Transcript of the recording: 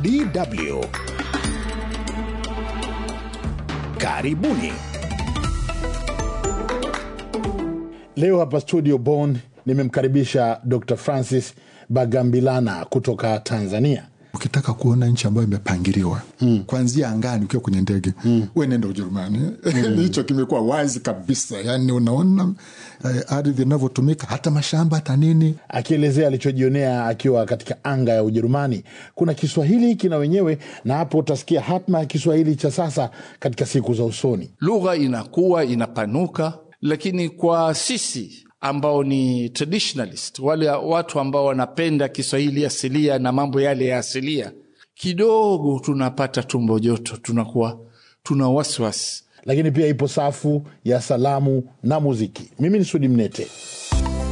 DW. Karibuni. Leo hapa studio Bonn nimemkaribisha Dr. Francis Bagambilana kutoka Tanzania. ukitaka kuona nchi ambayo imepangiliwa mm. kwanzia angani ukiwa kwenye ndege mm. we nenda ujerumani mm. hicho kimekuwa wazi kabisa yani unaona eh, ardhi inavyotumika hata mashamba hata nini Akielezea alichojionea akiwa katika anga ya Ujerumani. Kuna Kiswahili kina wenyewe, na hapo utasikia hatma ya Kiswahili cha sasa katika siku za usoni. lugha inakuwa inapanuka, lakini kwa sisi ambao ni traditionalist, wale watu ambao wanapenda Kiswahili asilia na mambo yale ya asilia, kidogo tunapata tumbo joto, tunakuwa tuna wasiwasi. Lakini pia ipo safu ya salamu na muziki. Mimi ni Sudi Mnete.